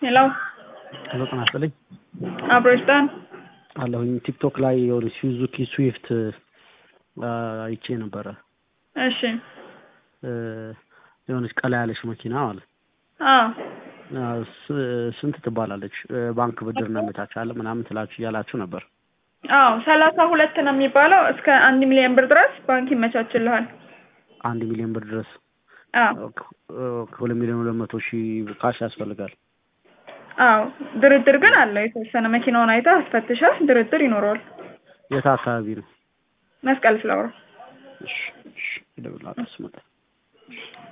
ሄሎ ሄሎ ጤና ይስጥልኝ አብሮ ይስጣን። አለሁኝ ቲክቶክ ላይ የሆነ ሱዙኪ ስዊፍት አይቼ ነበረ። እሺ የሆነች ቀላ ያለች መኪና ማለት አዎ ስ- ስንት ትባላለች? ባንክ ብድር እናመቻቻለን ምናምን ትላችሁ እያላችሁ ነበር። አዎ ሰላሳ ሁለት ነው የሚባለው እስከ አንድ ሚሊዮን ብር ድረስ ባንክ ይመቻችልሃል። አንድ ሚሊዮን ብር ድረስ አዎ ከሁለት ሚሊዮን ሁለት መቶ ሺህ ካሽ ያስፈልጋል። አዎ ድርድር ግን አለው የተወሰነ መኪናውን አይተህ አስፈትሸህ ድርድር ይኖረዋል። የት አካባቢ ነው? መስቀል ፍላወር እሺ እሺ እደውልልሃለሁ ስመጣ